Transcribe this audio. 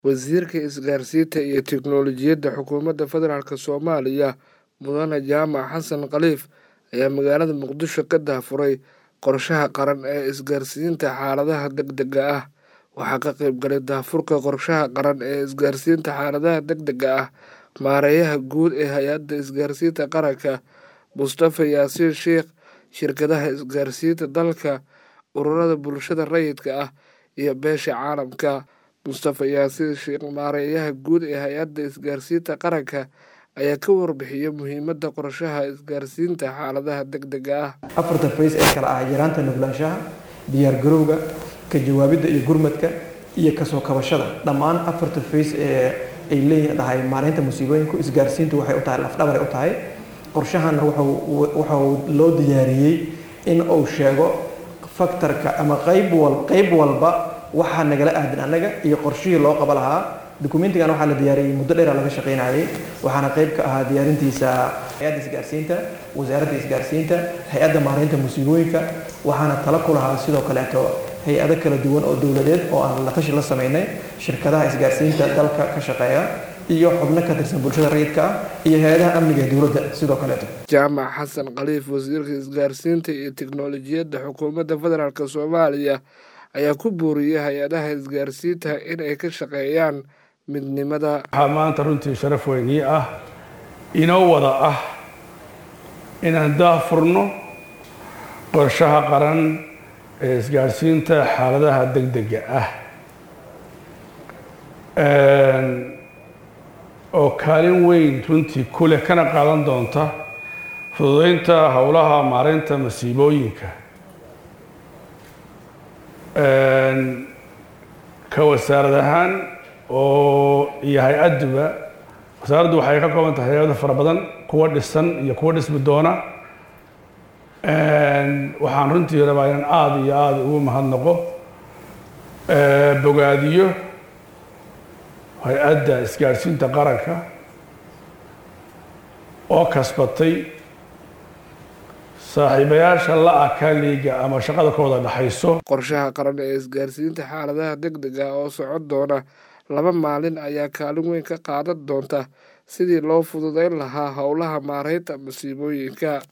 Wasiirka Isgaarsiinta iyo Tiknoolajiyadda Xukuumadda Federaalk Soomaaliya Mudane Jaamac Xasan Khaliif ayaa magaalada Muqdisho ka daahfuray qorshaha qaran ee isgaarsiinta xaaladaha degdegga ah. Waxaa ka qayb galay daahfurka qorshaha qaran ee isgaarsiinta xaaladaha degdegga ah Maareeyaha Guud ee Hay'adda Isgaarsiinta Qaranka Mustafa Yaasiin Sheikh, shirkadaha isgaarsiinta dalka, ururada bulshada rayidka ah, iyo beesha caalamka. Mustafa Yaasiin Sheikh, Maareeyaha Guud ee Hay'adda Isgaarsiinta Qaranka, ayaa ka warbixiyay muhiimadda qorshaha isgaarsiinta xaaladaha degdegga ah. afarta fays ee kala ah yaraanta nuglaanshaha diyaargarowga ka jawaabidda iyo gurmadka iyo kasoo kabashada dhammaan afarta fays ee ay leedahay maareynta musiibooyinku isgaarsiintu waxay u tahay lafdhabar u tahay qorshahana waxau loo diyaariyey in uu sheego faktarka ama qayb wal qayb walba waxaa nagala aadan annaga iyo qorshihii loo qaba lahaa dukumentigan waxaa la diyaariyey muddo dheera laga shaqaynayay waxaana qayb ka ahaa diyaarintiisa hay-adda isgaarsiinta wasaaradda isgaarsiinta hay-adda maareynta musiibooyinka waxaana tala ku lahaa sidoo kaleeto hay-ado kala duwan oo dowladeed oo aan la tashi la sameynay shirkadaha isgaarsiinta dalka ka shaqeeya iyo xubno ka tirsan bulshada rayidka ah iyo hay-adaha amniga ee dowladda sidoo kaleeto jaamac xasan khaliif wasiirka isgaarsiinta iyo tiknoolajiyadda xukuumadda federaalk soomaaliya ayaa ku booriyey hay-adaha isgaarsiinta in ay ka shaqeeyaan midnimada waxaa maanta runtii sharaf weyn ii ah inoo wada ah inaan daahfurno qorshaha qaran ee isgaarsiinta xaaladaha degdega ah oo kaalin weyn runtii ku leh kana qaadan doonta fududeynta howlaha maareynta masiibooyinka ka wasaarad ahaan oo iyo hay-adduba wasaaraddu waxay ka kooban tahay hay-ado fara badan kuwa dhisan iyo kuwa dhismi doona waxaan runtii rabaa inaan aada iyo aada ugu mahadnaqo bogaadiyo hay-adda isgaadhsiinta qaranka oo kasbatay saaxiibayaasha la-a kaaliga ama shaqada ka wada dhexayso qorshaha qaran ee isgaarsiinta xaaladaha degdega oo socon doona laba maalin ayaa kaalin weyn ka qaadan doonta sidii loo fududeyn lahaa howlaha maareynta masiibooyinka